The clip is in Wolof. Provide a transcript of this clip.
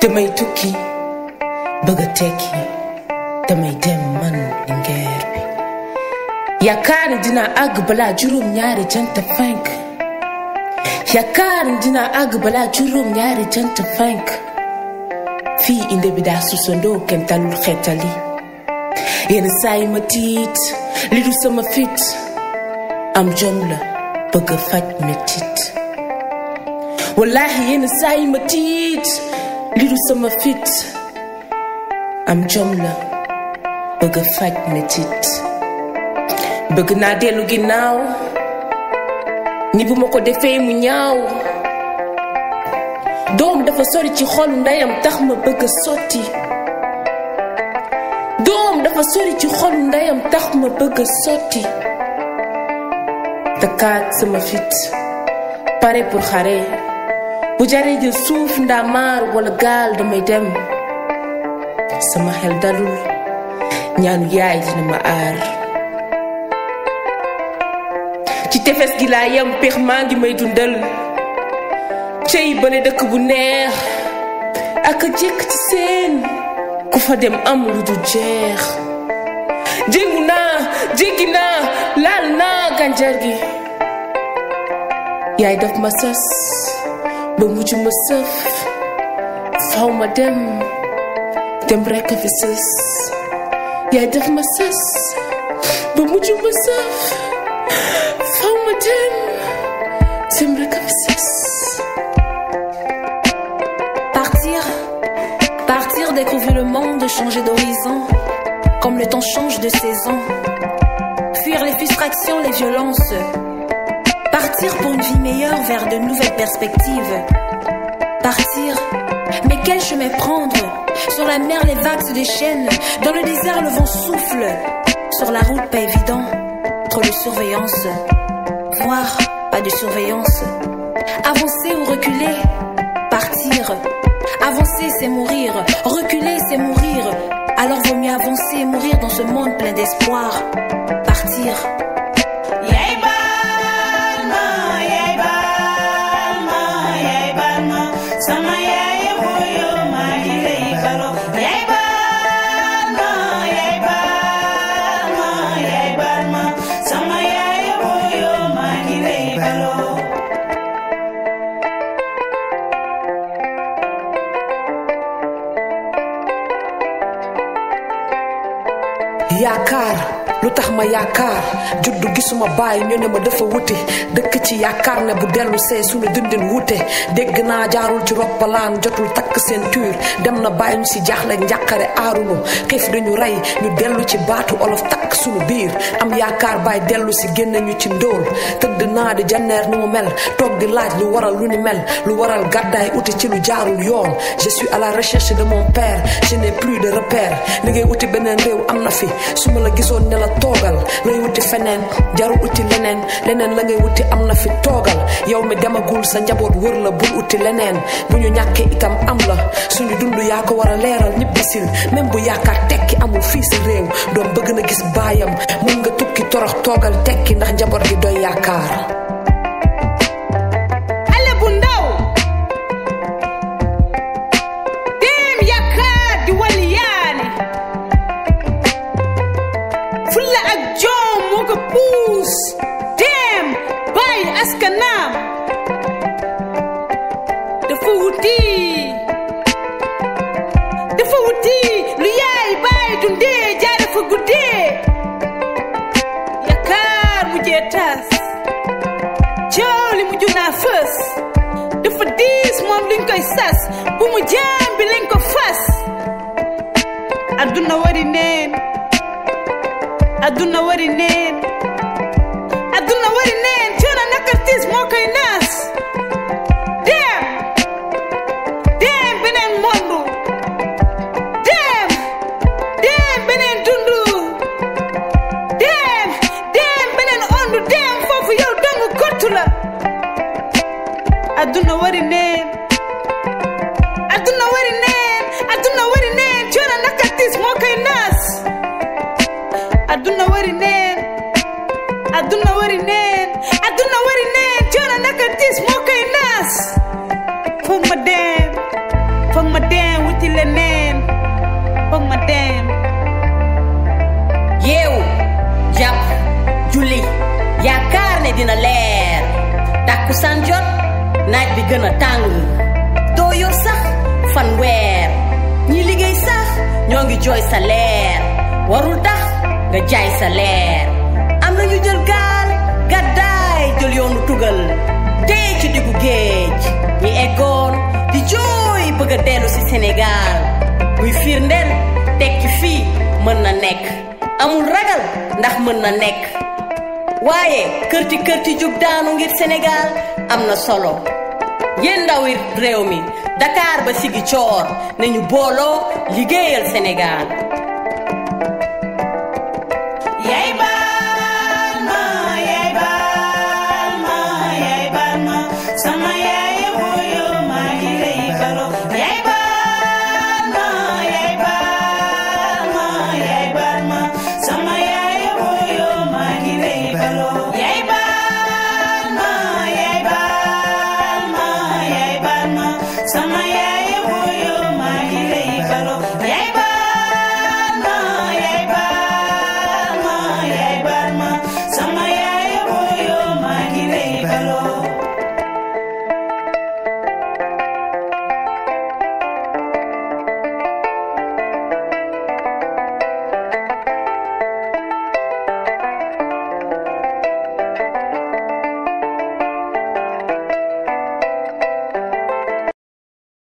damay tukki bëgg a tekki damay dem man lingeer bi yaakaar ni dina àgg balaa juróom ñaari jant fenk yaakaar ni dina àgg balaa juróom ñaari jant fenk fii inde bi daa susandoo kenn talul xeetali yenn saa yi ma tiit li du sama fit am jom la bëgg a faj metit wallahi yenn saa yi ma tiit li du sama fit am jom la bëgg a faj metit bëgg naa dellu ginnaaw ni bu ma ko defee mu ñaaw doom dafa sori ci xolu ndeyam tax ma bëgg a sotti doom dafa sori ci xolu ndeyam tax ma bëgg a sotti takkaat sama fit pare pour xare bu jaree jël suuf ndaa maar wala gaal damay dem sama xel dalul ñaanu yaay dina ma aar ci tefes gi laa yem péex maa ngi may dundal cey bale dëkk bu neex ak a jekk ci seen ku fa dem am lu du jeex jéngu naa jéggi naa laal naa gànjar gi yaay daf ma sas ba mujj ma sëf faw ma dem dem rekk a fi sës yaay daf ma sas ba mujj ma sëf faw ma dem dem rekk a fi sës Partir, partir, découvrir le monde, changer d'horizon, comme le temps change de saison. Fuir les frustrations, les violences. Partir pour une vie meilleure vers de nouvelles perspectives. Partir, mais quel chemin prendre Sur la mer, les vagues se déchaînent. Dans le désert, le vent souffle. Sur la route, pas évident. Trop de surveillance. Voir, pas de surveillance. Avancer ou reculer Partir. Avancer, c'est mourir. Reculer, c'est mourir. Alors vaut mieux avancer et mourir dans ce monde plein d'espoir. Partir. Yaay baal ma yaay baal ma yaay baal ma sama yaay mooyo maa ngi lay balo yaay baal ma yaay baal ma yaay baal ma sama yaay mooyo maa ngi lay balo yaakaar lu tax ma yaakaar juddu gisuma bàyyi ñu ne ma dafa wuti dëkk ci yaakaar ne bu dellu see suñu dundin wute dégg naa jaarul ci roppalaan jotul takk ceinture dem na bàyyi ñu si jaaxle njàqare aarunu xiif dañu rey ñu dellu ci baatu olof takk suñu biir am yaakaar bàyyi dellu si génne ñu ci ndóol tëdd naa di janneer ni mu mel toog di laaj lu waral lu ni mel lu waral gàddaay uti ci lu jaarul yoon je suis à la recherche de mon père je n'ai plus de repère li ngay uti beneen réew am na fi su ma la gisoon ne la toogal lay wuti feneen jarul uti leneen leneen la ngay wuti am na fi toogal yow mi demagul sa njaboot wër la bul uti leneen bu ñu ñàkkee itam am la suñu dund yaa ko war a leeral ñibbisil même bu yaakaar tekki amul fii sa réew doom bëgg na gis baayam mun nga tukki torox toogal tekki ndax njaboot gi doy yaakaar xale bu ndaw dem yaakaar di wali yaani fulla ak jom moo ko puus dem bàyyi askanaam dafa wuti dafa wuti lu yaay bàyyi dundee jaare fa guddee yaakaar mujjee tas coow li mujj naa fës dafa diis moom liñ koy sas bu mu jaam bi lañ ko fas adduna wari neen adduna wari neen adduna wari neen coono naka tiis moo koy naas dem dem beneen mondu dem dem beneen dundu dem dem beneen ondu dem foofu yow dong kottu la adduna wari neen adduna wari neen adduna wari neen coono naka tiis moo koy naas adduna wari neen adduna wari neen adduna wari neen coono naka tiis moo dem wuti leneen foog ma dem yeewu jàpp julli yaakaar ne dina leer tàkkusaan jot naaj bi gën a tàng doo yor sax fan weer ñi liggéey sax ñoo ngi jooy sa leer warul tax nga jaay sa leer am na ñu jël gaal gàddaay jël yoonu tugal dee ci diggu géej ñi eggoon di jooy bëgg a dellu si Sénégal muy firndeel tekki fii mën na nekk amul ragal ndax mën na nekk waaye kërti kërti jug daanu ngir Sénégal am na solo yéen ndawi réew mi Dakar ba sigi coor nañu booloo liggéeyal Sénégal yaay ba